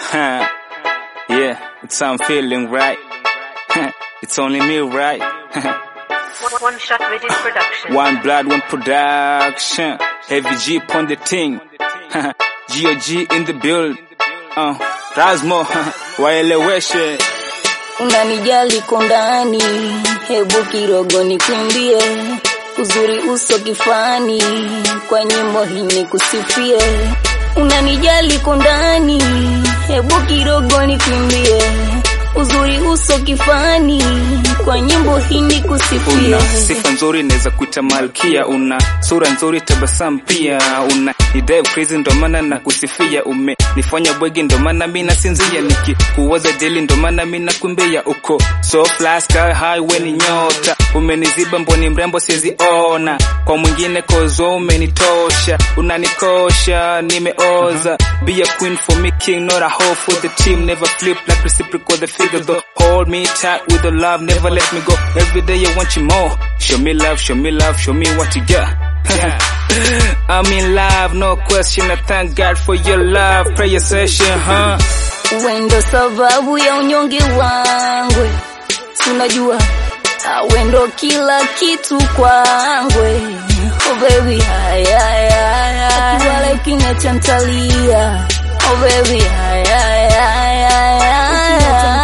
Huh. Yeah, it's I'm feeling right. it's only me, right? One shot within production. one blood, one production. Heavy G upon the thing. GOG in the build. Uh, Rasmo, waeleweshe. Unanijali kondani, hebu kirogo nikwimbie, uzuri uso kifani, kwa nyimbo hii nikusifie. Unanijali kondani, hebu kirogo nikwimbie, uzuri uso kifani, kwa nyimbo hii nikusifie. Una sifa nzuri naweza kuita malkia, una sura nzuri, tabasamu pia, una idea crazy, ndo maana na kusifia. Umenifanya bwegi, ndo maana mi nasinzia, nikikuwaza jeli, ndo maana mi nakumbia. Uko so fly, sky high, we ni nyota, umeniziba mboni, mrembo siwezi ona kwa mwingine, kozo umenitosha, unanikosha, nimeoza. Be a queen for me, king, not a hoe for the team, never flip like reciprocal, the figure though. Hold me tight with the love, never let me go. Every day I want you more. Show me love, show me love, show me what you got. I'm in love, no question. I thank God for your love. Prayer session, huh? Wendo sababu ya unyonge wangwe, unajua wendo kila kitu kwangwe. Oh baby, haya haya, wala ukiniacha ntalia. Oh baby, haya haya,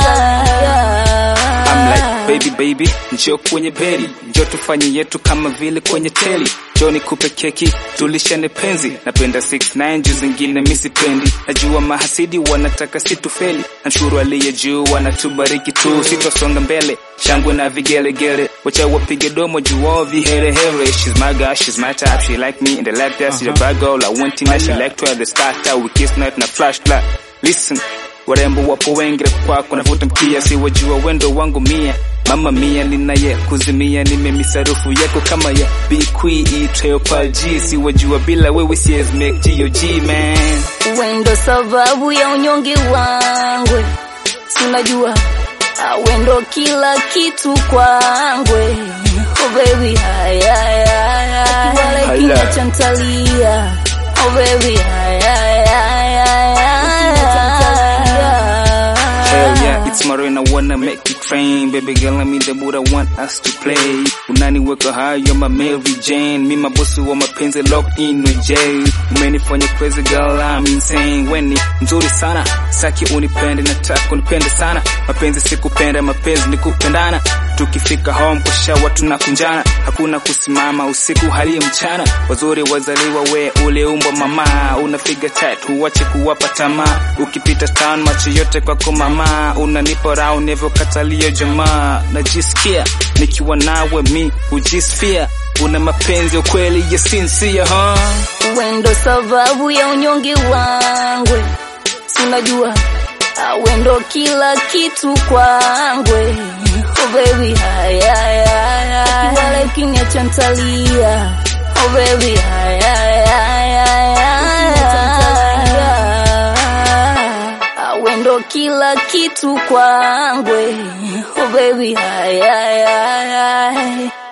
I'm like baby baby, njoo kwenye beri, njoo tufanye yetu kama vile kwenye teli. Njoo nikupe keki, tulishane penzi. Napenda 69 juu zingine mi sipendi. Najua mahasidi wanataka situfeli, namshukuru aliye juu wanatubariki tu, sitosonga mbele shangwe na vigelegele, wacha wapige domo juu wao viherehere. She's my girl, she's my type, she like me and I like that. She's a bad girl, I want to she like to have the starter, we kiss night na flashlight. Listen, warembo wapo wengi kwako, navuta mkia, si wajua wendo wangu mia mama mia ninaye kuzimia, nimemisarufu yako kama ya bikwi itwayo G, si wajua bila wewe siwezi make GOG man. wendo sababu ya unyonge wangwe, unajua wendo kila kitu kwangwe. Oh baby, haya haya, wala Hala. ukiniacha ntalia. Oh baby, haya haya, Hell yeah, it's Maroon, I wanna make it train. Baby girl, I'm in the mood, I want us to play. Unaniweka high, you're my Mary Jane. Mi mabosi wa mapenzi locked in with Jay. Umenifanya crazy girl, I'm insane. Weni nzuri sana, saki unipende, nataka unipende sana. Mapenzi sikupenda, mapenzi ni kupendana. Tukifika home kwa shawa tunakunjana, hakuna kusimama usiku hali mchana. Wazuri wazaliwa, we uliumbwa mama, unafiga tight, huache kuwapa tamaa. Ukipita town macho yote kwako mama, unanipa round nevyokatalia jamaa. Najisikia nikiwa nawe mi hujisifia, una mapenzi ya kweli ya sincere, huh? wendo sababu ya unyonge wangwe, unajua wendo kila kitu kwangwe. Oh baby, haya haya, wala ukiniacha ntalia. Oh baby, haya haya, wendo kila kitu kwangwe. Oh baby, haya haya